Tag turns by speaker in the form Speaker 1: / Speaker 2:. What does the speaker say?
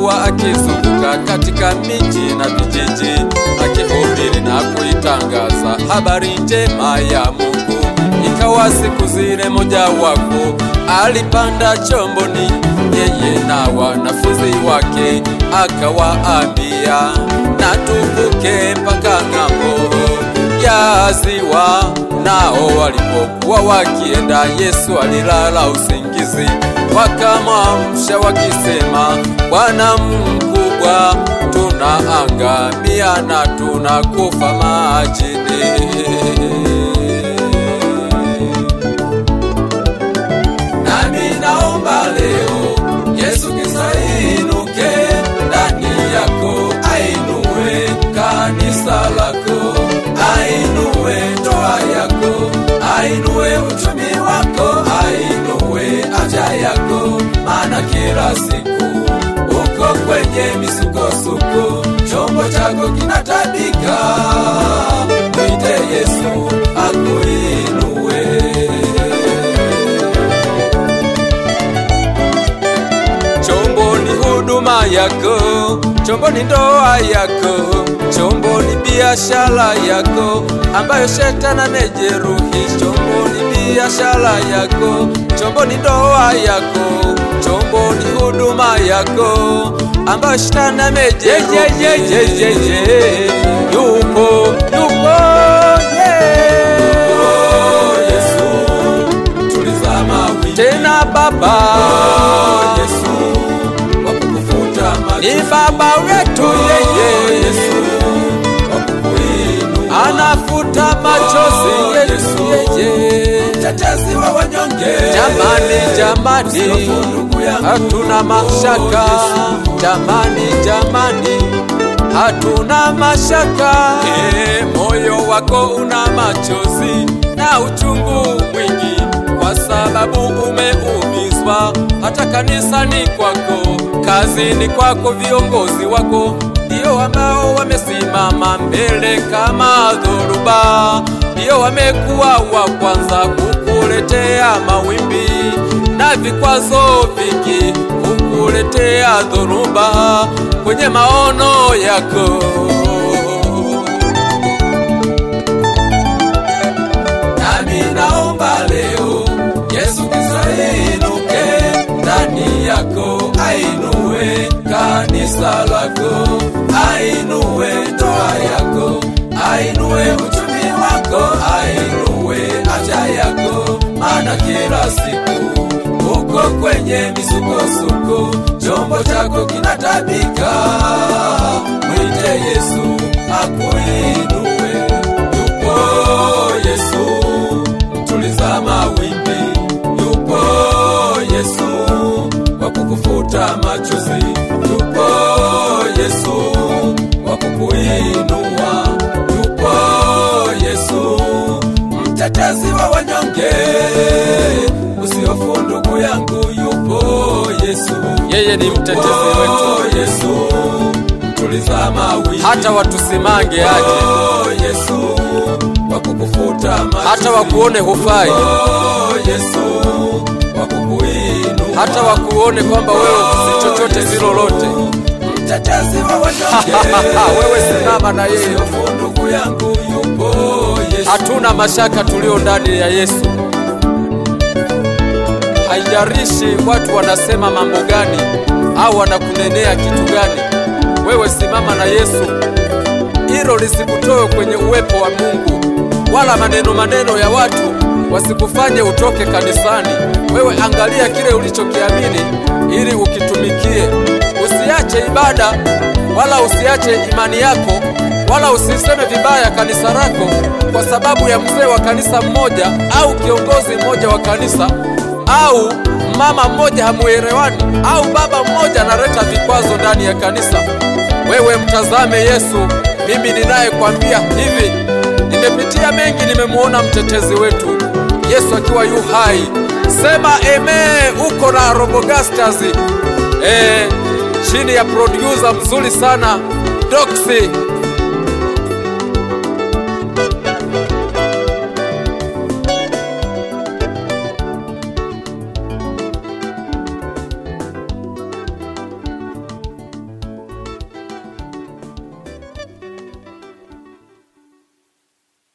Speaker 1: alikuwa akizunguka katika miji na vijiji akihubiri na kuitangaza habari njema ya Mungu. Ikawa siku zile mojawapo alipanda chomboni, yeye na wanafunzi wake, akawaambia na tuvuke mpaka ng'ambo ya ziwa. Nao walipokuwa wakienda, Yesu alilala usingizi. Wakamwamsha wakisema, Bwana mkubwa, tunaangamia na tunakufa majini. Nami naomba leo Yesu Kristo ainuke ndani yako, ainue kanisa lako, ainue ndoa yako, ainue uchumi wako, ainue afya yako, maana kila siku uko kwenye misukosuko, chombo chako kinatabika. Mwite Yesu akuinue. Chombo ni huduma yako, chombo ni ndoa yako, chombo ni biashara yako ambayo shetani amejeruhi. Chombo ni biashara yako, chombo ni ndoa yako, chombo ni huduma yako ambayo shetani amejeruhi. Yupo, yupo, yeah. Yesu, tuliza mawimbi tena Baba Yesu, wakukufuta machozi. Ni Baba wetu yeye Yesu, wakukuinua. anafuta machozi Yesu yeye, mtetezi wa wanyonge. Jamani, jamani, hatuna mashaka. Jamani, jamani, hatuna mashaka. E, moyo wako una machozi na uchungu mwingi kwa sababu umeumizwa hata kanisani kwako, kazini kwako, viongozi wako ndio ambao wamesimama mbele kama dhoruba, ndio wamekuwa wa kwanza kukuletea mawimbi na vikwazo vingi, kukuletea dhoruba kwenye maono yako. Nami naomba leo Yesu Kristo ainuke ndani yako, ainue kanisa lako, ainue ndoa yako, ainue uchumi wako, ainue afya yako, maana kila siku uko kwenye misukosuko, chombo chako kinatabika. Mwite Yesu akuinue, yupo Yesu mtuliza mawimbi, yupo Yesu wa kukufuta machozi, yupo Yesu wa kukuinua, yupo Yesu mtetezi wa wanyonge. Usihofu ndugu yangu, yupo Yesu, yeye ni mtetezi wetu. Yesu mtuliza mawimbi, hata watusimange aje. Yesu wa kukufuta machozi, hata wakuone hufai. Yesu wa kukuinua, hata wakuone kwamba wewe si chochote si lolote. Mtetezi wa wanyonge, wewe simama na yeye. Usihofu ndugu yangu, yupo Yesu. Hatuna mashaka tulio ndani ya Yesu. Haijalishi watu wanasema mambo gani au wanakunenea kitu gani, wewe simama na Yesu. Hilo lisikutoe kwenye uwepo wa Mungu, wala maneno maneno ya watu wasikufanye utoke kanisani. Wewe angalia kile ulichokiamini ili ukitumikie. Usiache ibada wala usiache imani yako wala usiseme vibaya kanisa lako kwa sababu ya mzee wa kanisa mmoja au kiongozi mmoja wa kanisa au mama mmoja hamuelewani au baba mmoja analeta vikwazo ndani ya kanisa. Wewe mtazame Yesu. Mimi ninayekwambia hivi, nimepitia mengi, nimemwona mtetezi wetu Yesu akiwa yu hai. Sema eme, uko na Robogastas eh, chini ya producer mzuri sana Doxy